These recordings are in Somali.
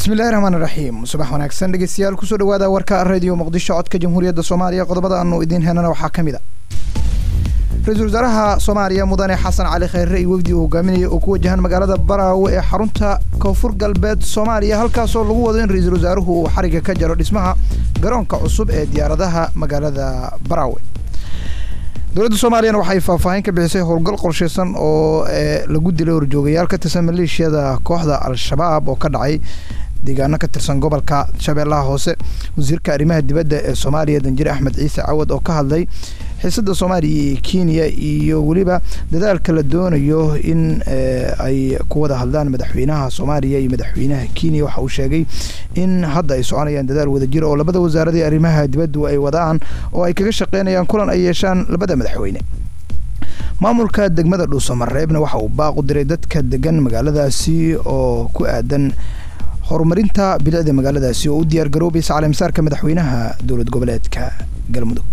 bismillahi raxmaan raxiim subax wanaagsan dhegeystayaal kusoo dhawaada warka radio muqdisho codka jamhuuriyadda soomaaliya qodobada aanu idiin helana waxaa ka mid a ra-iisul wasaaraha soomaaliya mudane xasan cali khayre iyo wefdi uu hogaaminaya oo ku wajahan magaalada baraawe ee xarunta koonfur galbeed soomaaliya halkaasoo lagu wado in ra-iisul wasaaruhu uu xariga ka jaro dhismaha garoonka cusub ee diyaaradaha magaalada baraawe dowladda soomaaliyana waxay faahfaahin ka bixisay howlgal qorsheysan oo lagu dilay horjoogayaal ka tirsan maleeshiyada kooxda al-shabaab oo ka dhacay deegaano ka tirsan gobolka shabeellaha hoose wasiirka arrimaha dibadda ee soomaaliya danjire axmed ciise cawad oo ka hadlay xiisada soomaaliya iyo kenya iyo weliba dadaalka la doonayo in ay ku wada hadlaan madaxweynaha soomaaliya iyo madaxweynaha kenya waxa uu sheegay in hadda ay soconayaan dadaal wadajir oo labada wasaaradii arrimaha dibaddu ay wadaan oo ay kaga shaqeynayaan kulan ay yeeshaan labada madaxweyne maamulka degmada dhuusamareebna waxa uu baaq u diray dadka degan magaaladaasi oo ku aadan horumarinta bilicda magaaladaasi oo u diyaar garoobaysa caleemisaarka madaxweynaha dowlad goboleedka galmudug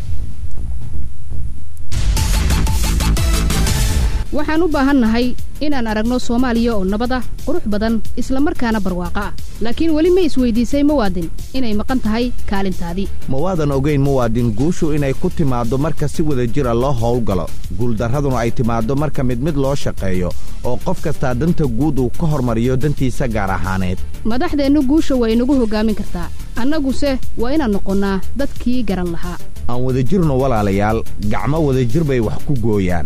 waxaan u baahannahay inaan aragno soomaaliya oo nabad ah qurux badan isla markaana barwaaqo ah laakiin weli ma isweydiisay muwaadin inay maqan tahay kaalintaadii mawaadan ogeyn muwaadin guushu inay ku timaaddo marka si wada jira loo howlgalo guuldarraduna ay timaaddo marka mid mid loo shaqeeyo oo qof kastaa danta guud uu ka hormariyo dantiisa gaar ahaaneed madaxdeennu guusha waa inagu hoggaamin kartaa annaguse waa inaan noqonnaa dadkii garan lahaa aan wadajirno walaalayaal gacmo wadajir bay wax ku gooyaan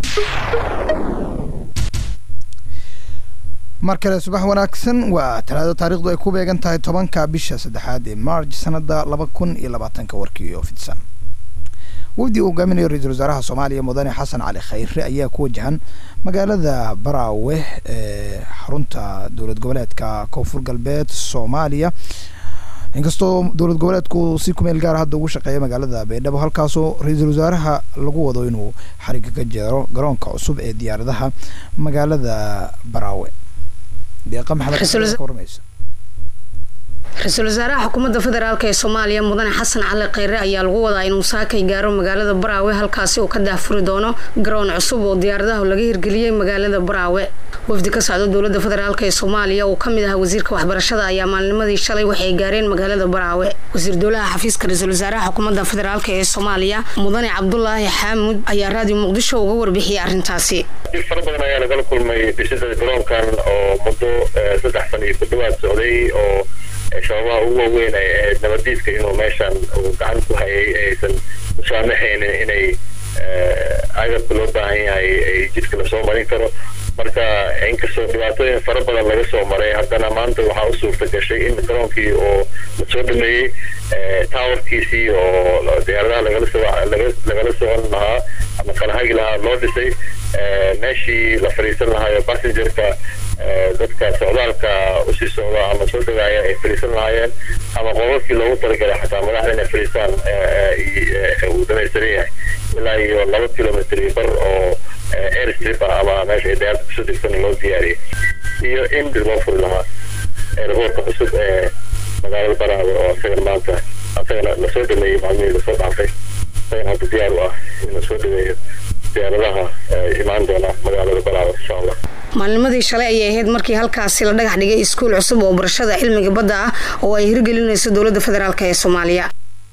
mar kale subax wanaagsan waa talaado taarikhdu ay ku beegan tahay tobanka bisha saddexaad ee marj sanada laba kun iyo labaatanka warkii oo fidsan wafdi uu hogaaminayo ra-iisul wasaaraha soomaaliya mudane xasan cali khayre ayaa ku wajahan magaalada baraawe ee xarunta dowlad goboleedka koonfur galbeed soomaaliya inkastoo dowlad goboleedku si kumeel gaara hadda ugu shaqeeya magaalada baydhabo halkaasoo ra-iisul wasaaraha lagu wado inuu xariga ka jero garoonka cusub ee diyaaradaha magaalada baraawe deeqa maxamed warmaysa ra-iisul wasaaraha xukuumadda federaalk ee soomaaliya mudane xasan cali kheyre ayaa lagu wadaa inuu saakay gaaro magaalada baraawe halkaasi uu ka daahfuri doono garoon cusub oo diyaaradaha laga hirgeliyey magaalada baraawe wafdi ka socda dowladda federaalk ee soomaaliya uu kamid ahaa wasiirka waxbarashada ayaa maalnimadii shalay waxay gaareen magaalada baraawe wasiir dowlaha xafiiska ra-iisul wasaaraha xukuumadda federaalk ee soomaaliya mudane cabdulaahi xaamud ayaa raadiyo muqdisho uga warbixiyay arrintaasi dib fara badan ayaa nagala kulmay dhisida garoonkan oo muddo saddex san iyo ku dhawaad socday oo shababaha ugu waaweyn ay ahayd nabadiidka inuu meeshan uu gacan ku hayay aysan u saamaxaynin inay agabka loo baahan yahay ay jidka lasoo marin karo marka inkastoo dhibaatooyin fara badan laga soo maray haddana maanta waxaa u suurta gashay in garoonkii oo lasoo dhameeyey towerkiisii oo diyaaradaha lagala socon lahaa ama kala hagi lahaa loo dhisay meeshii la fadhiisan lahaayo passengerka dadka socdaalka usii socda ama soo dagaaya ay fadhiisan lahaayeen ama qodadkii loogu talagalay xataa madaxda inay fadhiistaan uu dhamaystiran yahay ilaa iyo laba kilomitr iyo bar oo airstrip ah ama meesha ay diyaarada kusoo degsan loo diyaariyay iyo in dib loo furi lahaa airboortka cusub ee magaalada baraawe oo isagan maanta isagana lasoo dhameeyey maalmihii lasoo dhaafay isagan hadda diyaar u ah in lasoo dhameeyo diyaaradaha imaan doona magaalada baraawe insha allah maalnimadii shalay ayay ahayd markii halkaasi la dhagax dhigay iskuul cusub oo barashada cilmiga badda ah oo ay hirgelinayso dowladda federaalk ee soomaaliya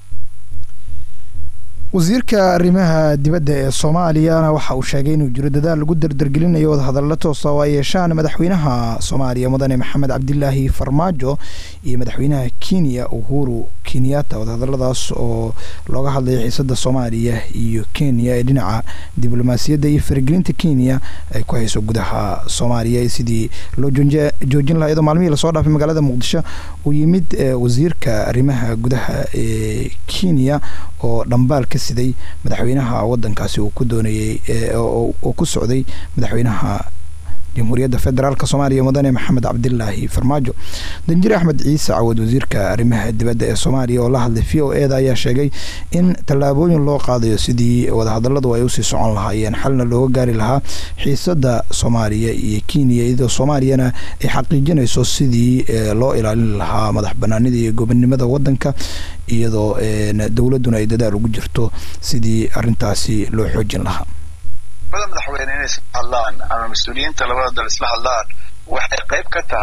wasiirka arrimaha dibadda ee soomaaliyana waxa uu sheegay inuu jiro dadaal lagu dardargelinayo wadahadallo toosa oo ay yeeshaan madaxweynaha soomaaliya mudane maxamed cabdilaahi farmaajo iyo madaxweynaha kenya uhuru kenyatta wadahadaladaas oo looga hadlaya xiisada soomaaliya iyo kenya ee dhinaca diblomaasiyadda iyo faragelinta kenya ay ku hayso gudaha soomaaliya sidii loo joojin lahaa iyadoo maalmihii lasoo dhaafay magaalada muqdisho uu yimid wasiirka arrimaha gudaha ee kenya oo dhambaal ka siday madaxweynaha wadankaasi uu ku doonayey oo ku socday madaxweynaha jamhuuriyadda federaalk soomaaliya mudane maxamed cabdilaahi farmaajo danjire axmed ciise cawad wasiirka arrimaha dibadda ee soomaaliya oo la hadlay v o eda ayaa sheegay in tallaabooyin loo qaadayo sidii wadahadaladu ay usii socon lahaayeen xalna looga gaari lahaa xiisada soomaaliya iyo kenya iyadoo soomaaliyana ay xaqiijinayso sidii loo ilaalin lahaa madax banaanida iyo gobonnimada wadanka iyadoo dowladuna ay dadaal ugu jirto sidii arintaasi loo xoojin lahaa madaxweyne inay isla hadlaan ama mas-uuliyiinta labada dal isla hadlaan waxay qayb ka tahay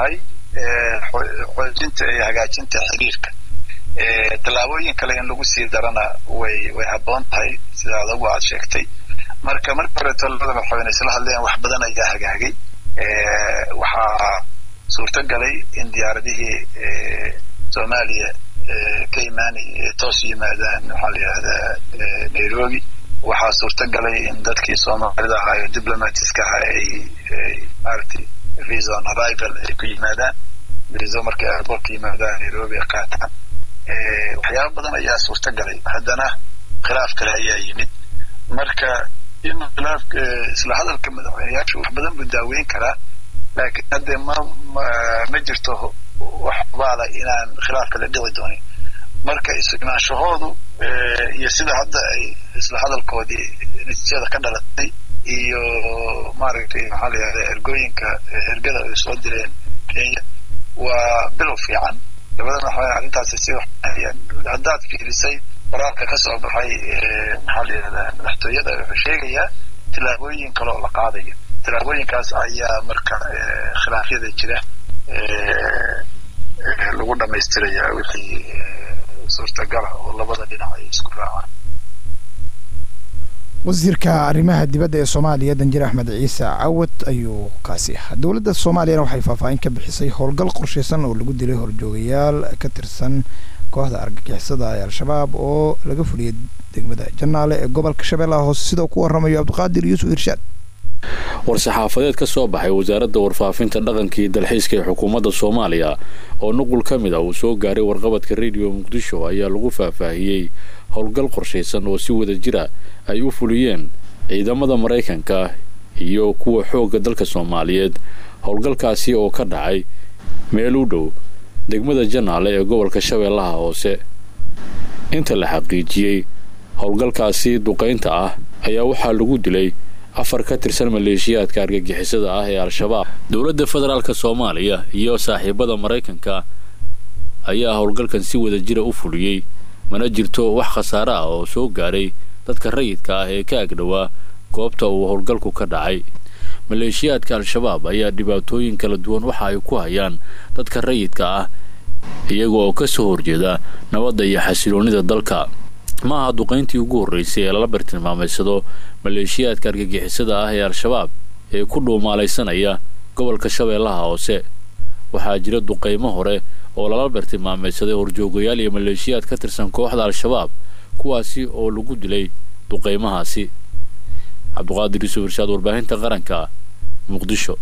xoojinta iyo hagaajinta xiriirka tallaabooyin kale in lagu sii darana way way habboon tahay sida adagu aad sheegtay marka marka horeeto labada madaxweyne isla hadleen wax badan ayaa hagaagay waxaa suurto galay in diyaaradihii soomaaliya ka imaanay toos yimaadaan maxaa la yidhahdaa nairobi waxaa suurto galay in dadkii soomaalida ahaa ee diplomatiska ahaa ay maaragtay visa on arrival ay ku yimaadaan visa markay airportka yimaadaan nairobi ay qaataan waxyaaba badan ayaa suurto galay haddana khilaaf kale ayaa yimid marka in khilaafka isla hadalka madaxweyneyaashu wax badan buu daaweyn karaa laakiin hadde ma ma jirto wax baala inaan khilaaf kale dhici doonin marka is-imaanshahoodu iyo sida hadda ay isla hadalkoodii natiijada ka dhalatay iyo maaragtay maxaa la yihahda ergooyinka ergada ay soo direen kenya waa bilow fiican labada madaxweyne arrintaasi si haddaad fiirisay qoraalka ka soo baxay maxaa la yihahdaa madaxtooyada wuxuu sheegayaa tillaabooyin kale oo la qaadayo tillaabooyinkaas ayaa marka khilaafyada jira lagu dhamaystiraya wixii suurtagala oo labada dhinac ay isku raacaan wasiirka arrimaha dibadda ee soomaaliya danjir axmed ciise cawad ayuu kaasi ahaa dowladda soomaaliyana waxay faahfaahin ka bixisay howlgal qorshaysan oo lagu dilay horjoogayaal ka tirsan kooxda argagixisada ee al-shabaab oo laga fuliyay degmada janaale ee gobolka shabeellaha hoose sida ku waramayo cabdiqaadir yuusuf irshaad war-saxaafadeed ka soo baxay wasaaradda warfaafinta dhaqanka iyo dalxiiska ee xukuumadda soomaaliya oo nuqul ka mid ah uu soo gaaray warqabadka rediyo muqdisho ayaa lagu faahfaahiyey howlgal qorshaysan oo si wada jira ay u fuliyeen ciidamada maraykanka iyo kuwa xoogga dalka soomaaliyeed howlgalkaasi oo ka dhacay meel u dhow degmada janaale ee gobolka shabeellaha hoose inta la xaqiijiyey howlgalkaasi duqaynta ah ayaa waxaa lagu dilay afar ka tirsan maleeshiyaadka argagixisada ah ee al-shabaab dowladda federaalka soomaaliya iyo saaxiibada maraykanka ayaa howlgalkan si wada jira u fuliyey mana jirto wax khasaare ah oo soo gaaray dadka rayidka ah ee ka agdhowaa goobta uu howlgalku ka dhacay maleeshiyaadka al-shabaab ayaa dhibaatooyin kala duwan waxa ay ku hayaan dadka rayidka ah iyaga oo ka soo horjeeda nabadda iyo xasiloonnida dalka ma aha duqayntii ugu horraysay ee lala bartilmaamaysado maleeshiyaadka argagixisada ah ee al-shabaab ee ku dhuumaalaysanaya gobolka shabeellaha hoose waxaa jira duqaymo hore oo lala bartilmaamaysaday horjoogayaal iyo maleeshiyaad ka tirsan kooxda al-shabaab kuwaasi oo lagu dilay duqaymahaasi cabduqaadir yuusuf irshaad warbaahinta qaranka muqdisho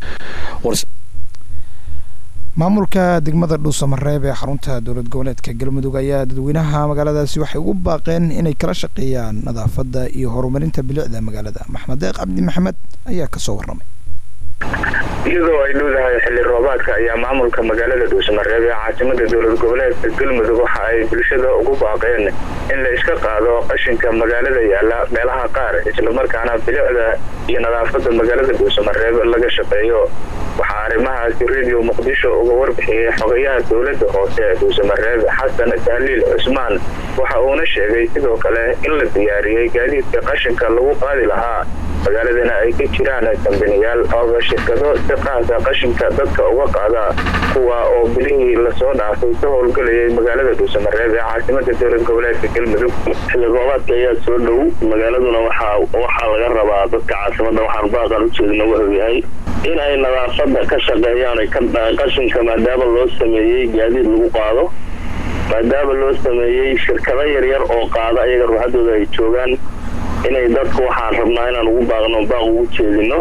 maamulka degmada dhuusamareeb ee xarunta dowlad goboleedka galmudug ayaa dadweynaha magaaladaasi waxay ugu baaqeen inay kala shaqeeyaan nadaafadda iyo horumarinta bilicda magaalada maxmed deeq cabdi maxamed ayaa kasoo warramay iyadoo ay dhowdahay xilli roobaadka ayaa maamulka magaalada dhuusamareeb ee caasimada dowlad goboleedka galmudug waxa ay bulshada ugu baaqeen in la iska qaado qashinka magaalada yaala meelaha qaar islamarkaana bilicda iyo nadaafadda magaalada dhuusamareeb laga shaqeeyo waxaa arrimahaasi radio muqdisho uga warbixiyey xogayaha dowladda hoose ee dhuusamareeb xasan tahliil cusmaan waxa uuna sheegay sidoo kale in la diyaariyey gaadiidka qashinka lagu qaadi lahaa magaaladana ay ka jiraan kambaniyaal ooba shirkado si qaasa qashinka dadka uga qaada kuwa oo bilihii lasoo dhaafay ka howlgelayay magaalada dhuusamareeb ee caasimada dowlad goboleedka galmudug xilli roobaadka ayaa soo dhow magaaladuna waxaa laga rabaa dadka caasimada waxaan baaqan ujeedina wuxuu yahay in ay nadaafada ka shaqeeyaan qashinka maadaama loo sameeyey gaadiid lagu qaado maadaama loo sameeyey shirkado yaryar oo qaada ayaga ruuxadooda ay joogaan inay dadku waxaan rabnaa inaan ugu baaqno baaq ugu jeedino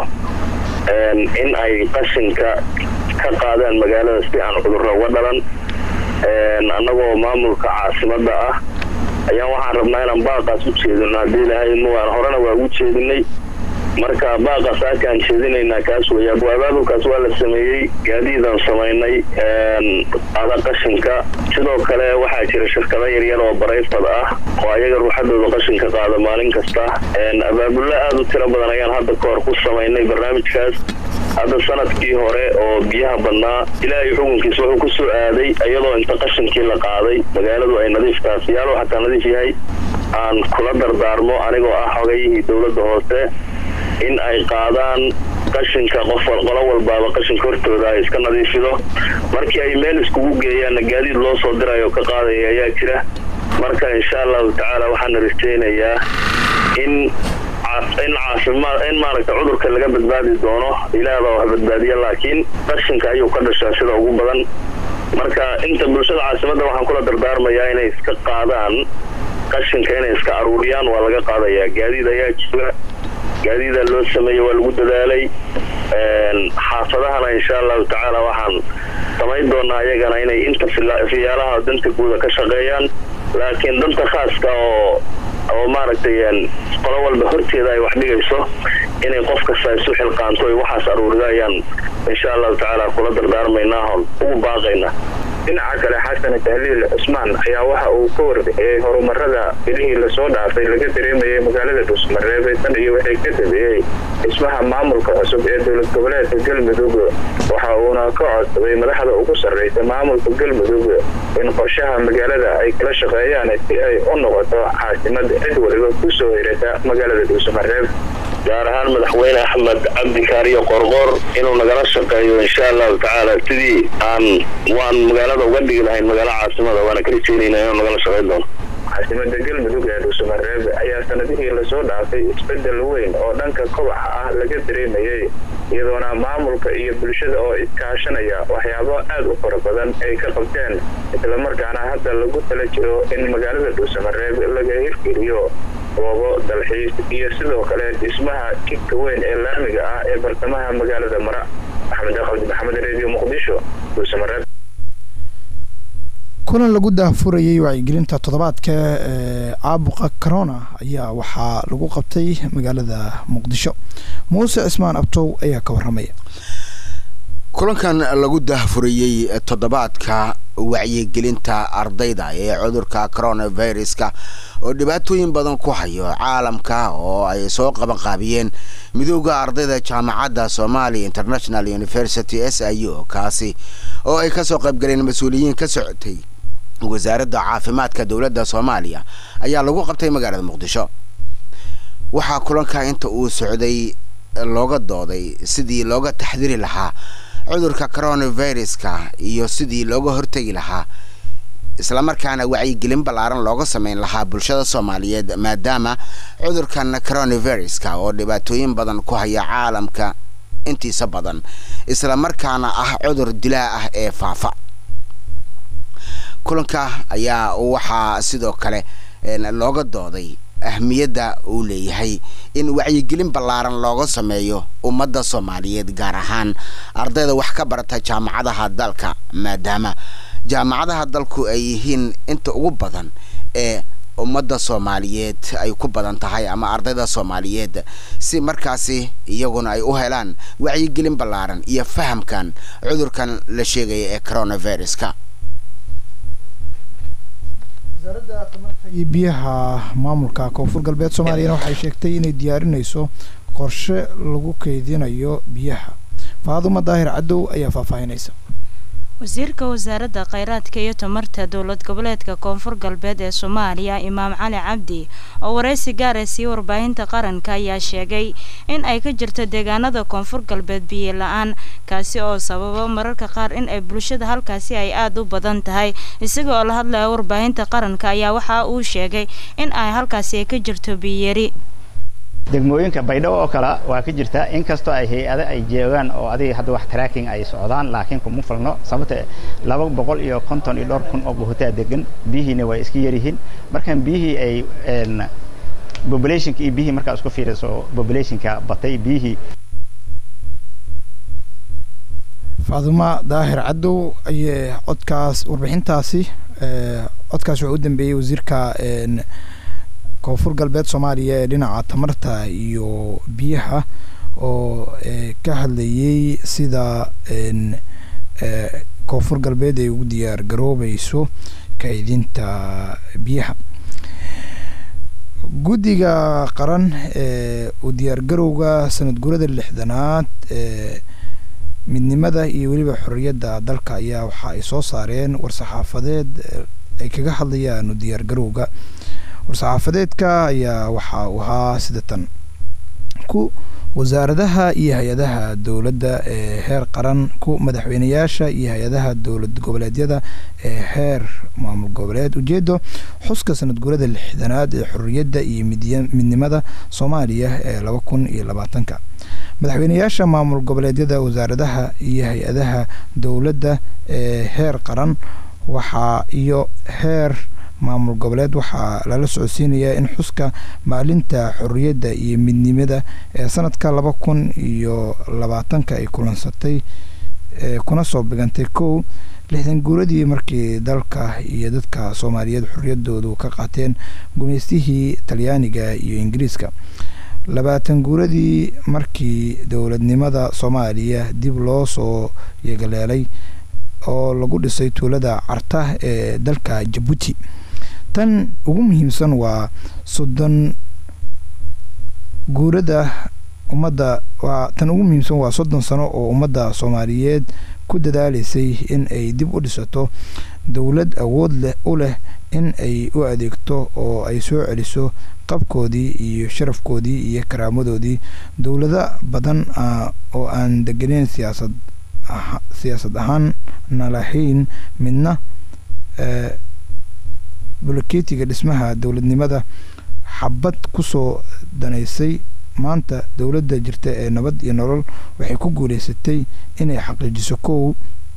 in ay qashinka ka qaadaan magaalada si aan cudurro uga dhalan annagoo maamulka caasimada ah ayaan waxaan rabnaa inaan baaqaas u jeedino haddii ilahay mugaan horena waa ugu jeedinay marka baaqaas aakaan jeedinaynaa kaas weya abaabulkaas waa la sameeyey gaadiidaan samaynay qaada qashinka sidoo kale waxaa jira shirkado yaryar oo barayfad ah oo ayaga ruuxadooda qashinka qaada maalin kasta abaabullo aada u tiro badan ayaan hadda ka hor ku samaynay barnaamijkaas hadda sanadkii hore oo biyaha badnaa ilaahay xukunkiisa wuxuu ku soo aaday iyadoo inta qashinkii la qaaday magaaladu ay nadiif taha siyaalo xataa nadiif yahay aan kula dardaarmo anigoo ah xogayihii dowladda hoose in ay qaadaan qashinka qof qolo walbaaba qashinka hortooda ay iska nadiifido markii ay meel iskugu geeyaanna gaadiid loo soo dirayo ka qaadaya ayaa jira marka insha allahu tacaala waxaana rajaynayaa in in caafimaad in maaragta cudurka laga badbaadi doono ilaah baa wax badbaadiya laakiin qashinka ayuu ka dhashaa sida ugu badan marka inta bulshada caasimadda waxaan kula dardaarmayaa inay iska qaadaan qashinka inay iska aruuriyaan waa laga qaadayaa gaadiid ayaa jira gaadiida loo sameeyey waa lagu dadaalay xaafadahana insha allahu tacaala waxaan samayn doonaa ayagana inay inta fiyaalaha danta guuda ka shaqeeyaan laakiin danta khaaska oo oo maaragtay qolo walba horteeda ay wax dhigayso inay qof kasta isu xilqaanto ay waxaas aruurida ayaan insha allahu tacaala kula dardaarmaynaa hon ugu baaqaynaa dhinaca kale xasan tahliil cusmaan ayaa waxa uu ka warbixiyey horumarada bilihii lasoo dhaafay laga dareemayay magaalada dhuusmareebe tan iyo wixii ka dambeeyey dhismaha maamulka cusub ee dowlad goboleedka galmudug waxa uuna ka codsaday madaxda ugu sarraysa maamulka galmudug in qorshaha magaalada ay kala shaqeeyaan si ay u noqoto caasimad cid waliba kusoo hirata magaalada dhuusmareeb gaar ahaan madaxweyne axmed cabdikaariyo qorqor inuu nagala shaqeeyo insha allahu tacaala sidii aan waan magaalada uga dhigi lahayn magaalo caasimada waana ka rajeynayna inuu nagala shaqeyn doono caasimada galmudug ee dhuusamareeb ayaa sanadihii lasoo dhaafay isbedel weyn oo dhanka kobaca ah laga dareemayay iyadoona maamulka iyo bulshada oo iskaashanaya waxyaabo aad u fara badan ay ka qabteen islamarkaana hadda lagu tala jiro in magaalada dhuusamareeb laga hirgeliyo goobo dalxiis iyo sidoo kale dhismaha jidka weyn ee laamiga ah ee bartamaha magaalada mara maxamed aqabdi maxamed redio muqdisho dhuusamareeb kulan lagu daahfurayay wacyigelinta toddobaadka ee caabuqa corona ayaa waxaa lagu qabtay magaalada muqdisho muuse cismaan abtow ayaa ka waramaya kulankan lagu daahfurayey toddobaadka wacyigelinta ardayda ee cudurka coronaviruska oo dhibaatooyin badan ku hayo caalamka oo ay soo qabanqaabiyeen midooda ardayda jaamacadda somalia international university s i u kaasi oo ay kasoo qaybgaleen mas-uuliyiin ka socotay wasaaradda caafimaadka dowladda soomaaliya ayaa lagu qabtay magaalada muqdisho waxaa kulanka inta uu socday looga dooday sidii looga taxdiri lahaa cudurka coronaviruska iyo sidii looga hortegi lahaa islamarkaana wacyigelin ballaaran looga sameyn lahaa bulshada soomaaliyeed maadaama cudurkan coronaviruska oo dhibaatooyin badan ku haya caalamka intiisa badan islamarkaana ah cudur dilaa ah ee faafa kulanka ayaa waxaa sidoo kale looga dooday ahmiyadda uu leeyahay in wacyigelin ballaaran looga sameeyo ummadda soomaaliyeed gaar ahaan ardayda wax ka barata jaamacadaha dalka maadaama jaamacadaha dalku ay yihiin inta ugu badan ee ummadda soomaaliyeed ay ku badan tahay ama ardayda soomaaliyeed si markaasi iyaguna ay u helaan wacyigelin ballaaran iyo fahamkan cudurkan la sheegaya ee coronaviruska wasaaradda tamarta iyo biyaha maamulka koonfur galbeed soomaaliyana waxay sheegtay inay diyaarinayso qorshe lagu keydinayo biyaha faaduma daahir cadow ayaa faahfaahinaysa wasiirka wasaaradda kheyraadka iyo tamarta dowlad goboleedka koonfur galbeed ee soomaaliya imaam cali cabdi oo waraysi gaara sii warbaahinta qaranka ayaa sheegay in ay ka jirto deegaanada koonfur galbeed biyo la-aan kaasi oo sababa mararka qaar in ay bulshada halkaasi ay aada u badan tahay isaga oo la hadlaya warbaahinta qaranka ayaa waxa uu sheegay in ay halkaasi ay ka jirto biyari degmooyinka baydhabo oo kale waa ka jirta inkastoo ay hay-ado ay joogaan oo adiga hadda wax tracking ay socdaan laakiin kuma falno sababta laba boqol iyo konton iyo dhowr kun oo buhutaa degan biyihiina way iska yaryihiin markaan biyihii ay populationka iyo biyihii markaa isku fiiriso populationka batay biyihii faaduma daahir cadow ayee codkaas warbixintaasi codkaas wuxuu u dambeeyey wasiirka koonfur galbeed soomaaliya ee dhinaca tamarta iyo biyaha oo ka hadlayay sida koonfur galbeed ay ugu diyaar garoobayso kaydinta biyaha guddiga qaran ee u diyaargarowga sanad gurada lixdanaad ee midnimada iyo weliba xorriyadda dalka ayaa waxa ay soo saareen war-saxaafadeed ay kaga hadlayaan u diyaargarowga war-saxaafadeedka ayaa waxa uu ahaa sida tan ku wasaaradaha iyo hay-adaha dowladda ee heer qaran ku madaxweyneyaasha iyo hay-adaha dowlad goboleedyada ee heer maamul goboleed ujeedo xuska sanad guurada lixdanaad ee xorriyadda iyo midnimada soomaaliya ee laba kun iyo labaatanka madaxweyneyaasha maamul goboleedyada wasaaradaha iyo hay-adaha dowladda ee heer qaran waxaa iyo heer maamul goboleed waxaa lala socodsiinayaa in xuska maalinta xorriyadda iyo midnimada ee sanadka laba kun iyo labaatanka ay kulansatay kuna soo bigantay kow lixdan guuradii markii dalka iyo dadka soomaaliyeed xorriyadoodu ka qaateen gumaystihii talyaaniga iyo ingiriiska labaatan guuradii markii dowladnimada soomaaliya dib loo soo yegaleelay oo lagu dhisay tuulada carta ee dalka jabuuti tan ugu muhiimsan waa soddon guurada ummadda waa tan ugu muhiimsan waa soddon sano oo ummadda soomaaliyeed ku dadaalaysay in ay dib u dhisato dowlad awood leh u leh in ay u adeegto oo ay soo celiso qabkoodii iyo sharafkoodii iyo karaamadoodii dowlado badan oo aan degeneyn siyaasad siyaasad ahaan na lahayn midna buloketiga dhismaha dowladnimada xabad kusoo danaysay maanta dowladda jirta ee nabad iyo nolol waxay ku guuleysatay inay xaqiijiso kow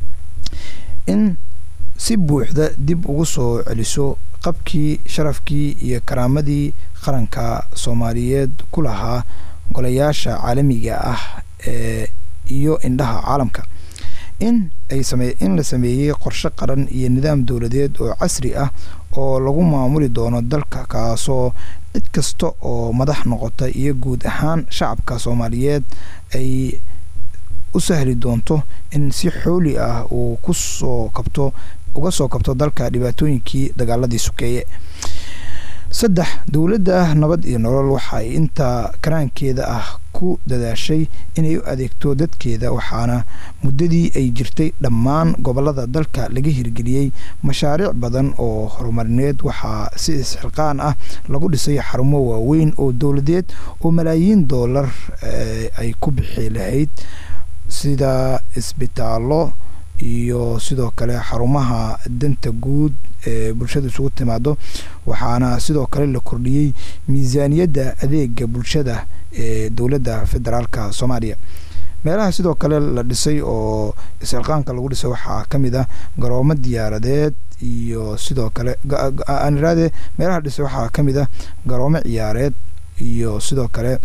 in si buuxda dib ugu soo celiso qabkii sharafkii iyo karaamadii qaranka soomaaliyeed ku lahaa golayaasha caalamiga ah ee iyo indhaha caalamka in ay same in la sameeyey qorshe qaran iyo nidaam dowladeed oo casri ah oo lagu maamuli doono dalka kaasoo cid kasta oo madax noqota iyo guud ahaan shacabka soomaaliyeed ay u sahli doonto in si xooli ah uu ku soo kabto uga soo kabto dalka dhibaatooyinkii dagaaladii sokeeye saddex dowladda nabad iyo nolol waxay inta karaankeeda ah ku dadaashay inay u adeegto dadkeeda waxaana muddadii ay jirtay dhammaan gobolada dalka laga hirgeliyey mashaariic badan oo horumarineed waxaa si isxilqaan ah lagu dhisay xarumo waaweyn oo dowladeed oo malaayiin doolar ay ku bixi lahayd sida isbitaallo iyo sidoo kale xarumaha danta guud ee bulshada isugu timaado waxaana sidoo kale la kordhiyey miisaaniyadda adeega bulshada ee dowladda federaalka soomaaliya meelaha sidoo kale la dhisay oo isxilqaanka lagu dhisay waxaa ka mid ah garoomo diyaaradeed iyo sidoo kale aan iraade meelaha dhisay waxaa ka mid ah garoomo ciyaareed iyo sidoo kale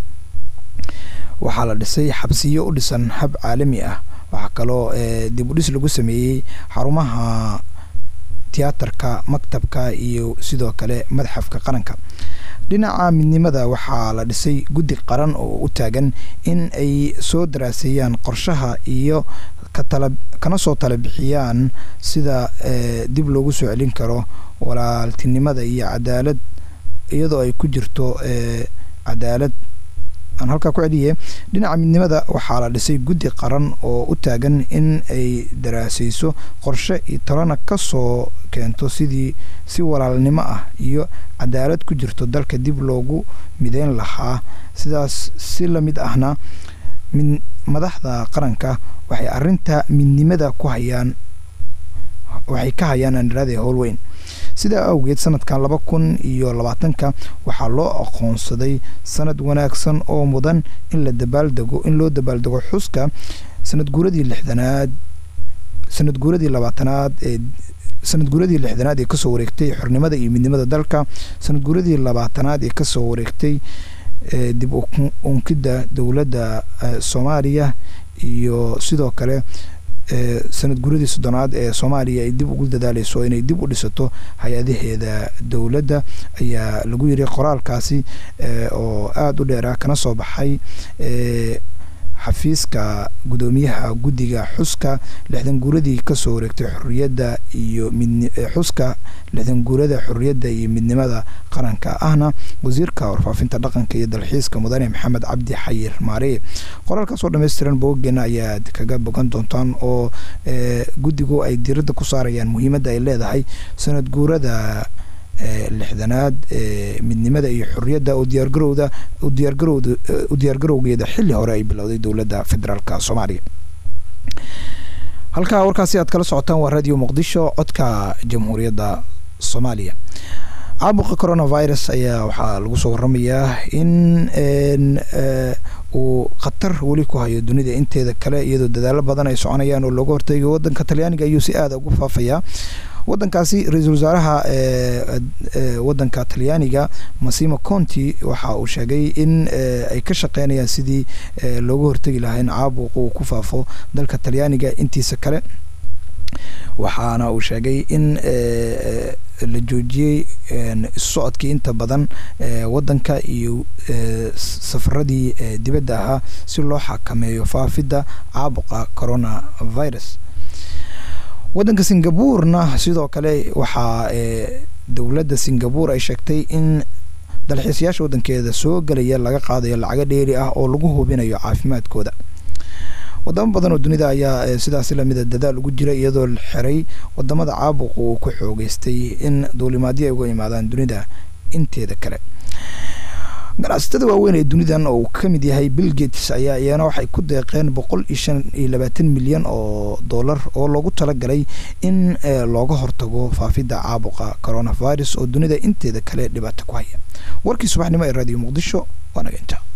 waxaa la dhisay xabsiyo u dhisan hab caalami ah waxaa kaloo dib u dhis lagu sameeyey xarumaha tiyaatarka maktabka iyo sidoo kale madxafka qaranka dhinaca midnimada waxaa la dhisay guddi qaran oo u taagan in ay soo daraaseeyaan qorshaha iyo kana soo tala bixiyaan sida dib loogu soo celin karo walaaltinimada iyo cadaalad iyadoo ay ku jirto cadaalad aan halkaa ku celiye dhinaca midnimada waxaa la dhisay guddi qaran oo u taagan in ay daraasayso qorshe iyo talana ka soo keento sidii si walaalnimo ah iyo cadaalad ku jirto dalka dib loogu mideyn lahaa sidaas si la mid ahna mid madaxda qaranka waxay arinta midnimada ku hayaan waxay ka hayaan andharaade howlweyn sidaa awgeed sanadkan laba kun iyo labaatanka waxaa loo aqoonsaday sanad wanaagsan oo mudan in la dabaaldego in loo dabaaldego xuska sanad guuradii lixdanaad sanad guuradii labaatanaad ee sanad guuradii lixdanaad ee kasoo wareegtay xornimada iyo midnimada dalka sanad guuradii labaatanaad ee kasoo wareegtay dib unkidda dowladda soomaaliya iyo sidoo kale sanad guuradii soddonaad ee soomaaliya ay dib ugu dadaaleyso inay dib u dhisato hay-adaheeda dowladda ayaa lagu yiri qoraalkaasi oo aada u dheera kana soo baxay xafiiska guddoomiyaha guddiga xuska lixdan guuradii kasoo wareegtay xorriyadda iyo xuska lixdan guurada xorriyadda iyo midnimada qaranka ahna wasiirka warfaafinta dhaqanka iyo dalxiiska mudane maxamed cabdi xayir maareye qoraalkaas oo dhammaystiran bogogeena ayaad kaga bogan doontaan oo guddigu ay diiradda ku saarayaan muhiimadda ay leedahay sanad guurada lixdanaad midnimada iyo xorriyadda oo diyaargarowda diyaargarowda u diyaargarowgeeda xilli hore ay bilowday dowladda federaalka soomaaliya halkaa warkaasi aad kala socotaan waa radio muqdisho codka jamhuuriyadda soomaaliya caabuqa coronavirus ayaa waxaa lagu soo waramayaa in uu khatar weli ku hayo dunida inteeda kale iyadoo dadaalo badan ay soconayaan oo looga hortegayo wadanka talyaaniga ayuu si aada ugu faafayaa wadankaasi ra-iisul wasaaraha wadanka talyaaniga masimo conti waxa uu sheegay in ay ka shaqeynayaan sidii looga hortegi lahaa in caabuqa uu ku faafo dalka talyaaniga intiisa kale waxaana uu sheegay in la joojiyey socodkii inta badan wadanka iyo safaradii dibadda ahaa si loo xakameeyo faafidda caabuqa coronavirus wadanka singabuurna sidoo kale waxaa dowladda singabuur ay sheegtay in dalxiisayaasha wadankeeda soo gelaya laga qaadayo lacago dheeri ah oo lagu hubinayo caafimaadkooda wadamo badan oo dunida ayaa sidaasi lamida dadaal ugu jira iyadoo la xiray wadamada caabuqa uu ku xoogeystay in duulimaadyo ay uga imaadaan dunida inteeda kale ganacsatada waaweyn ee dunidan oo uu ka mid yahay bill gates ayaa iyana waxay ku deeqeen boqol iyo shan iyo labaatan milyan oo dollar oo loogu talagalay in looga hortago faafidda caabuqa coronavirus oo dunida inteeda kale dhibaato ku haya warkii subaxnimo ee radio muqdisho waa naga intaa